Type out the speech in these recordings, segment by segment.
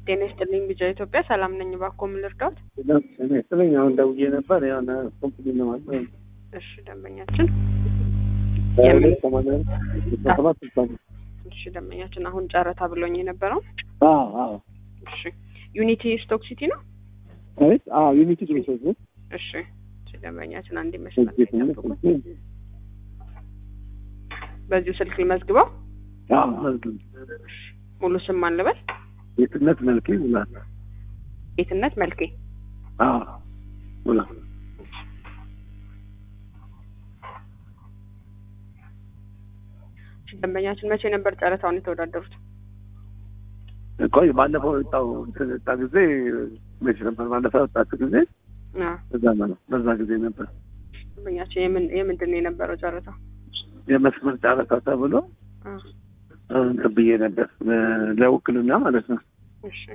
ጤና ይስጥልኝ ቢጃ ኢትዮጵያ ሰላም ነኝ። እባክዎ ምን ልርዳዎት? ስለኝ አሁን ደውዬ ነበር የሆነ ኮምፕኒ ለማለት እሺ ደንበኛችን ሁለት ሰማንያ ሰባት ስልሳ ነው። እሺ ደንበኛችን አሁን ጨረታ ብሎኝ የነበረው አዎ አዎ እሺ ዩኒቲ ስቶክ ሲቲ ነው። አቤት አዎ ዩኒቲ ድሬሶች ነው እሺ እሺ ደንበኛችን አንድ ይመስላል ይጠብቁ። በዚሁ ስልክ ልመዝግበው። አዎ መዝግብ ሙሉ ስም ማን ልበል? የትነት መልክ ይውላል ጌትነት መልኬ። አዎ ሙላ እሺ ደንበኛችን መቼ ነበር ጨረታውን የተወዳደሩት? ቆይ ባለፈው ወጣው ወጣ ጊዜ መቼ ነበር? ባለፈው ወጣችሁ ጊዜ አዎ በዛ ነው በዛ ጊዜ ነበር ደንበኛችን የምን የምንድን ነው የነበረው ጨረታ? የመስመር ጨረታ ተብሎ አዎ እንትን ብዬ ነበር ለውክልና ማለት ነው እሺ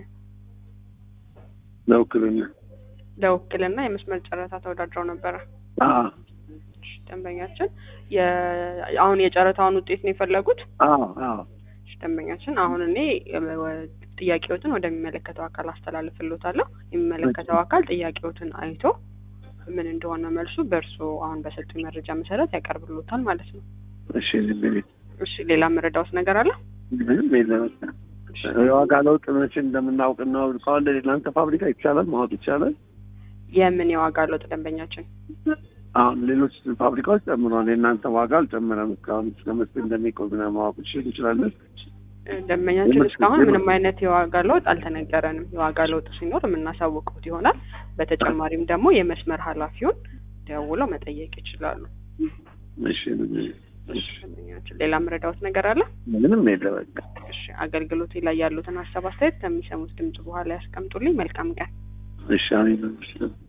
ለውክልና ለውክልና የመስመር ጨረታ ተወዳድረው ነበረ። አዎ እሺ ደንበኛችን የ- አሁን የጨረታውን ውጤት ነው የፈለጉት? አዎ አዎ እሺ ደንበኛችን አሁን እኔ ወ- ጥያቄዎትን ወደሚመለከተው አካል አስተላልፍልዎታለሁ። የሚመለከተው አካል ጥያቄዎትን አይቶ ምን እንደሆነ መልሱ በእርስዎ አሁን በሰጡኝ መረጃ መሰረት ያቀርብልዎታል ማለት ነው። እሺ እንግዲህ እሺ ሌላ መረዳዎት ነገር አለ? ምንም የለም የዋጋ ለውጥ መቼ እንደምናውቅ እናውቀዋለን። የእናንተ ፋብሪካ ይቻላል ማወቅ ይቻላል። የምን የዋጋ ለውጥ ደንበኛችን? አሁን ሌሎች ፋብሪካዎች ጨምረዋል። የእናንተ ዋጋ አልጨመረም። እስካሁን እስከ መቼ እንደሚቆይ ምናምን ማወቅ ይችል እንችላለን። ደንበኛችን የምር- እስካሁን የምር- ምንም አይነት የዋጋ ለውጥ አልተነገረንም። የዋጋ ለውጥ ሲኖር የምናሳውቁት ይሆናል። በተጨማሪም ደግሞ የመስመር ኃላፊውን ደውለው መጠየቅ ይችላሉ። እሺ እሺ፣ ደንበኛችን ሌላ መረዳዎት ነገር አለ? ምንም የለ በቃ እሺ አገልግሎት ላይ ያሉትን ሀሳብ አስተያየት ከሚሰሙት ድምጽ በኋላ ያስቀምጡልኝ። መልካም ቀን። እሺ አሜን።